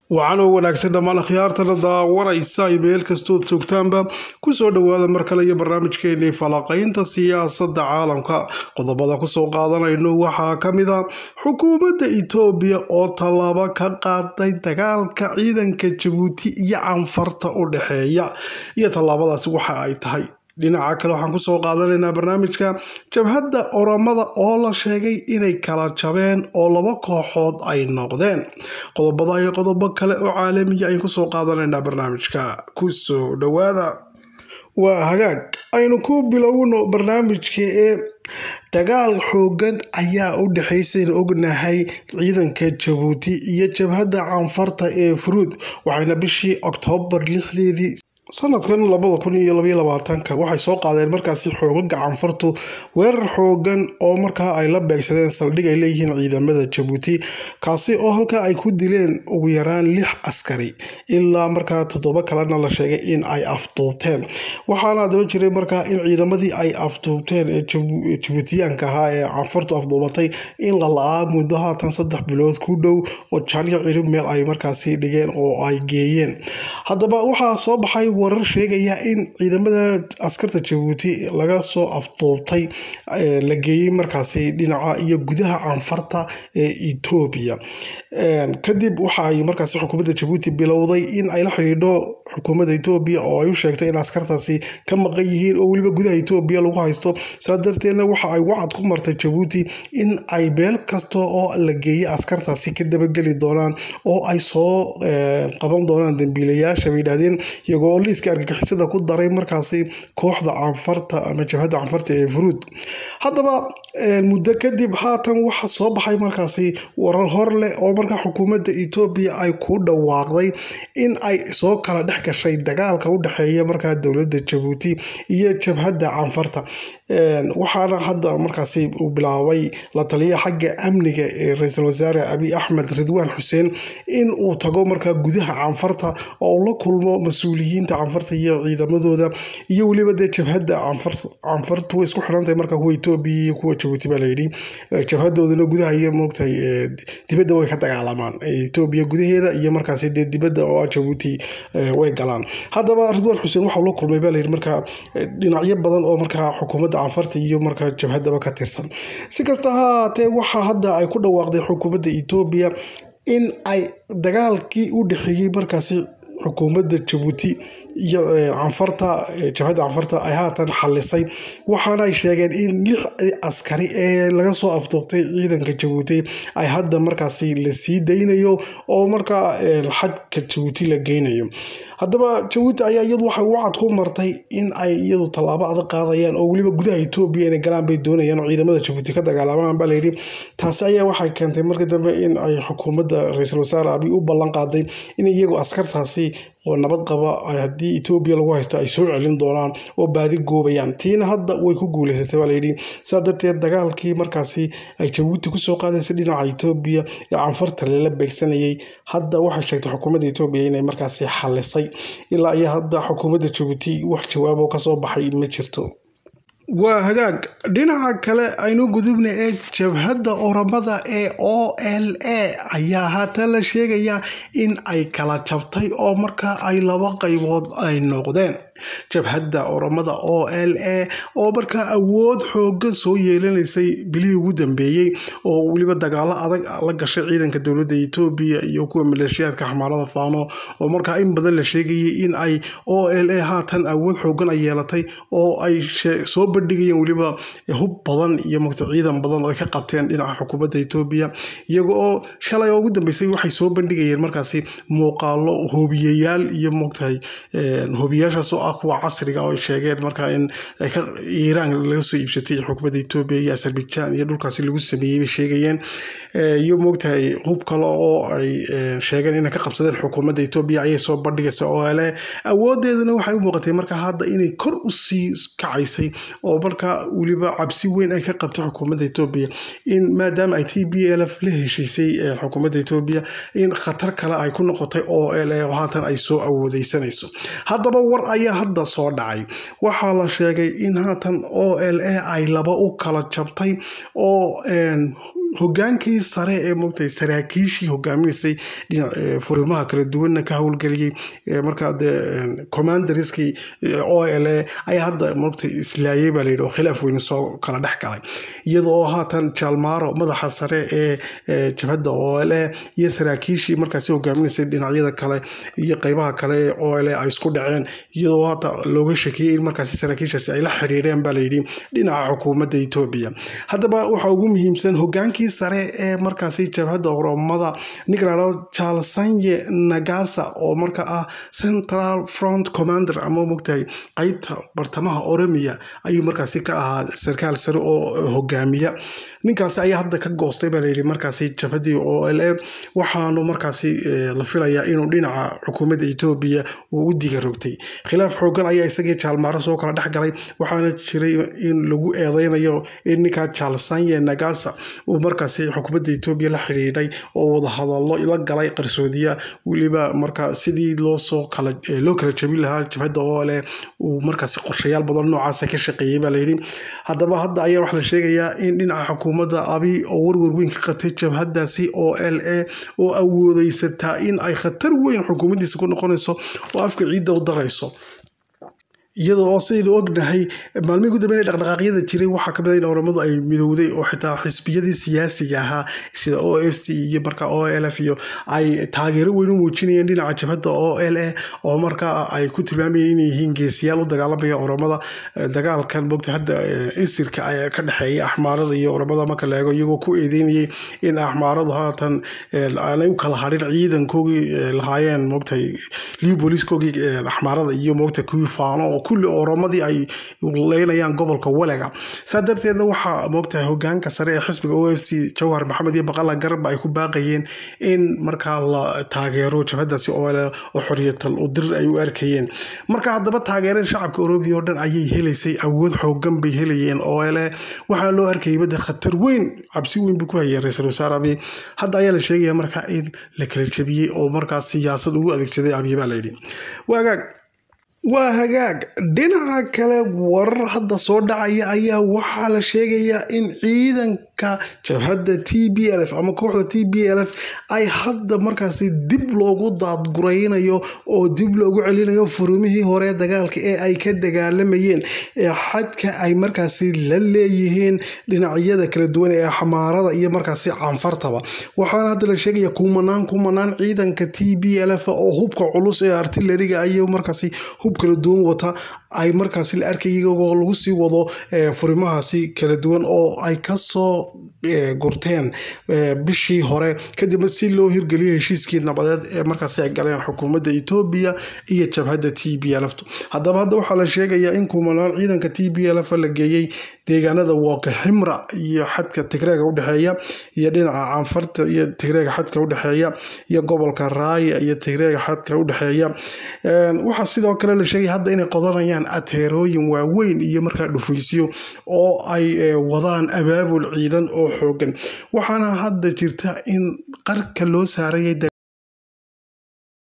waxaan oo wanaagsan dhammaan akhyaartana daawanaysa ay meel kastood joogtaanba kusoo dhowaada mar kale iyo barnaamijkeenii falaqaynta siyaasadda caalamka qodobada kusoo qaadanayno waxaa ka mid a xukuumadda itoobiya oo tallaabo ka qaaday dagaalka ciidanka jabuuti iyo canfarta u dhexeeya iyo tallaabadaasi waxa ay tahay dhinaca kale waxaan kusoo qaadanaynaa barnaamijka jabhadda oramada oo la sheegay inay kala jabeen oo laba kooxood ay noqdeen qodobada iyo qodobo kale oo caalamiya ayaan kusoo qaadanaynaa barnaamijka kusoo dhowaada waa hagaag aynu ku bilowno barnaamijka ee dagaal xoogan ayaa u dhexaysayn ognahay ciidanka jabuuti iyo jabhadda canfarta ee furuud waxayna bishii oktoobar lixdeedii sanadkan labada kun iyo labaiyo labaatanka waxay soo qaadeen markaasi xoogaga canfartu weerar xoogan oo markaa ay la beegsadeen saldhig ay leeyihiin ciidamada jabuuti kaasi oo halkaa ay ku dileen ugu yaraan lix askari ilaa markaa toddoba kalena la sheegay in ay afduubteen waxaana adaba jiray markaa in ciidamadii ay afduubteen ee jabuutiyaanka ahaa ee canfartu afduubatay in la la-aa muddo haatan saddex bilood ku dhow oo jaaniyo cirib meel ay markaasi dhigeen oo ay geeyeen haddaba waxaa soo baxay warar sheegaya in ciidamada askarta jabuuti laga soo afduubtay la geeyey markaasi dhinaca iyo gudaha canfarta ee etoobiya kadib waxa ay markaasi xukuumadda jabuuti bilowday in ay la xidhiidho xukuumadda etoobiya oo ay u sheegtay in askartaasi ka maqan yihiin oo weliba gudaha etoobiya lagu haysto saa darteedna waxa ay wacad ku martay jabuuti in ay meel kasta oo la geeyey askartaasi ka dabageli doonaan oo ay soo qaban doonaan dambiilayaasha bay yidhahdeen iyagoo oo liiska argagixisada ku daray markaasi kooxda canfarta ama jabhadda canfarta ee furuud haddaba muddo kadib haatan waxa soo baxay markaasi warar hor leh oo markaa xukuumadda etoobiya ay ku dhawaaqday in ay soo kala dhex gashay dagaalka u dhexeeya markaa dowladda jabuuti iyo jabhadda canfarta waxaana hadda markaasi uu bilaabay la taliya xagga amniga ee ra-iisul wasaare abiy axmed ridwaan xuseen in uu tago markaa gudaha canfarta oo la kulmo mas-uuliyiinta canfarta iyo ciidamadooda iyo weliba dee jabhadda canfartu way isku xirantahay markaa kuwa etoobiya iyo kuwa jabuuti baa layidhi jabhadoodana gudaha iyo moogtahay dibadda way ka dagaalamaan etoobiya gudaheeda iyo markaasi dee dibadda oo jabuuti way galaan haddaba ridwaan xuseen waxau la kulmay baa layidhi markaa dhinacyo badan oo markaa xukuumadda canfarta iyo markaa jabhadaba ka tirsan si kasta ha haatee waxaa hadda ay ku dhawaaqday xukuumadda etoobiya in ay dagaalkii u dhexeeyey markaasi xukuumadda jabuuti iyo canfarta jabhadda canfarta ay haatan xalisay waxaana ay sheegeen in lix askari ee laga soo afduubtay ciidanka jabuuti ay hadda markaasi la sii daynayo oo markaa xadka jabuuti la geynayo haddaba jabuuti ayaa iyadu waxay wacad ku martay in ay iyadu tallaabo adag qaadayaan oo weliba gudaha etoobiya inay galaan bay doonayaan oo ciidamada jabuuti ka dagaalamaan baa layidhi taasi ayaa waxay keentay markii dambe in ay xukuumadda ra-iisul wasaare abiy u ballan qaaday in iyagu askartaasi oo nabad qaba haddii etoobiya lagu haysto ay soo celin doonaan oo baadi goobayaan tiina hadda way ku guuleysatay baa layidhi saa darteed dagaalkii markaasi ay jabuuti kusoo qaadaysay dhinaca etoobiya ee canfarta lala beegsanayay hadda waxay sheegtay xukuumadda etoobiya inay markaasi xalisay ilaa iyo hadda xukuumadda jabuuti wax jawaabo kasoo baxay ma jirto waa hagaag dhinaca kale aynu gudubna ee jabhadda oramada ee o l a ayaa haatan la sheegayaa in ay kala jabtay oo markaa ay laba qaybood ay noqdeen jabhadda oramada o l a oo markaa awood xooga soo yeelanaysay bilihii ugu dambeeyey oo weliba dagaalo adag la gashay ciidanka dowladda etoobiya iyo kuwa maleeshiyaadka xamaalada faano oo markaa in badan la sheegayay in ay o l a haatan awood xoogan ay yeelatay oo ay soo bandhigayeen weliba hub badan iyo mugta ciidan badan oo ay ka qabteen dhinaca xukuumadda etoobiya iyaga oo shalay oo ugu dambeysay waxay soo bandhigayeen markaasi muuqaalo hoobiyayaal iyo mugtahay hoobiyayaashaas oo ah kuwa casriga oo ay sheegeen markaa in iiraan laga soo iibsatay xukuumadda etoobiya iyo azerbaijan iyo dhulkaasi lagu sameeyey bay sheegayeen iyo moogtahay hub kale oo ay sheegeen inay ka qabsadeen xukuumadda etoobiya ayay soo bandhigaysa oo ale awoodeeduna waxay u muuqatay markaa hadda inay kor u sii kacaysay oo markaa weliba cabsi weyn ay ka qabtay xukuumadda etoobiya in maadaama ay t b l f la heshiisay xukuumadda etoobiya in khatar kale ay ku noqotay oo l oo haatan ay soo awoodeysanayso haddaba war ayaa hadda soo dhacay waxaa la sheegay in haatan o l a ay laba u kala jabtay oo hogaankii sare ee moogtahay saraakiishii hogaaminaysay dhinac furimaha kala duwanna ka howlgeliyey markaa dee commanderskii o l a ayaa hadda moogtay islaayay baa layidhi oo khilaaf weyne soo kala dhex galay iyadoo haatan jaalmaaro madaxa sare ee jabhadda o l a iyo saraakiishii markaasi hogaaminaysay dhinacyada kale iyo qeybaha kale ee o l a ay isku dhaceen iyadoo haata looga shakiyey in markaasi saraakiishaasi ay la xiriireen baa layidhi dhinaca xukuumadda etoobiya haddaba waxaa ugu muhiimsan hogaankii sare ee markaasi jabhadda oromada nicolalo jalsanye nagasa oo marka ah central front commander ama mogtahay qeybta bartamaha oromiya ayuu markaasi ka ahaa sarkaal sare oo hogaamiya ninkaasi ayaa hadda ka goostay baa layidhi markaasi jabhaddii o l a waxaanu markaasi la filayaa inuu dhinaca xukuumadda etoobiya uu u diga rogtay khilaaf xoogan ayaa isagii jaalmaaro soo kala dhex galay waxaana jiray in lagu eedeynayo in ninkaa jalsanye nagasa uu markaasi xukuumadda etoobiya la xidhiidhay oo wadahadallo la galay qarsoodiya weliba marka sidii loosoo kala loo kala jabin lahaa jabhadda oo leh uu markaasi qorshayaal badan noocaasa ka shaqeeyey baa layidhi haddaba hadda ayaa waxaa la sheegayaa in dhinaca xukuumadda abi oo warwar weyn ka qabtay jabhadaasi o l a oo awoodeysataa in ay khatar weyn xukuumaddiisa ku noqonayso oo afka ciidda u darayso iyadoo oo sidaynu ognahay maalmihii ugu dambeynay dhaqdhaqaaqyada jiray waxaa kamid a in oramadu ay midowday oo xitaa xisbiyadii siyaasiga ahaa sida o f c iyo markaa o l f iyo ay taageero weyn u muujinayeen dhinaca jabhadda o l a oo markaa ay ku tilmaamayeen inay yihiin geesiyaal u dagaalamaya oramada dagaalkan mogta hadda insirka ayaa ka dhexeeya axmaarada iyo oramada marka la eego iyagoo ku eedeynayay in axmaaradu haatan aanay u kala hadhin ciidankoogii lahaayeen mogtahay liu booliiskoogii axmaarada iyo mogta kuwii faano oo kulli oromadii ay leynayaan gobolka walega saa darteedna waxaa moogtahay hogaanka sare ee xisbiga o f c jawhar maxamed iyo baqala garba ay ku baaqayeen in markaa la taageero jabhadaasi oole oo xoriyatal udir ay u arkayeen marka haddaba taageerada shacabka oroobiya oo dhan ayay helaysay awood xoogan bay helayeen oole waxaa loo arkayay badda khatar weyn cabsi weyn bay ku hayeen ra-iisul wasaare abiy hadda ayaa la sheegaya markaa in la kala jebiyey oo markaa siyaasad ugu adeegsaday abiy baa layidhi waagaag waa hagaag dhinaca kale warar hadda soo dhacaya ayaa waxaa la sheegayaa in ciidanka jabhadda t b l f ama kooxda t b l f ay hadda markaasi dib loogu daadguraynayo oo dib loogu celinayo furumihii hore dagaalka ee ay ka dagaalamayeen ee xadka ay markaasi la leeyihiin dhinacyada kala duwan ee xamaarada iyo markaasi canfartaba waxaana hadda la sheegaya kumanaan kumanaan ciidanka t b l f oo hubka culus ee artilariga ay markaasi hub kala duwan wata ay markaasi la arkay iyagoo lagu sii wado furimahaasi kala duwan oo ay kasoo gurteen bishii hore kadibna si loo hirgeliyo heshiiskii nabadeed ee markaasi ay galeen xukuumadda etoobiya iyo jabhadda t b lf haddaba hadda waxaa la sheegayaa in kumanaan ciidanka t b lf la geeyey deegaanada wooka ximra iyo xadka tigreega udhexeeya iyo dhinaca canfarta iyo tigreega xadka udhexeeya iyo gobolka raaya iyo tigreega xadka udhexeeya waxaa sidoo kale la sheegaya hadda inay qodanayaan ateerooyin waaweyn iyo markaa dhufaysyo oo ay wadaan abaabul ciidan oo xoogan waxaana hadda jirta in qarka loo saarayay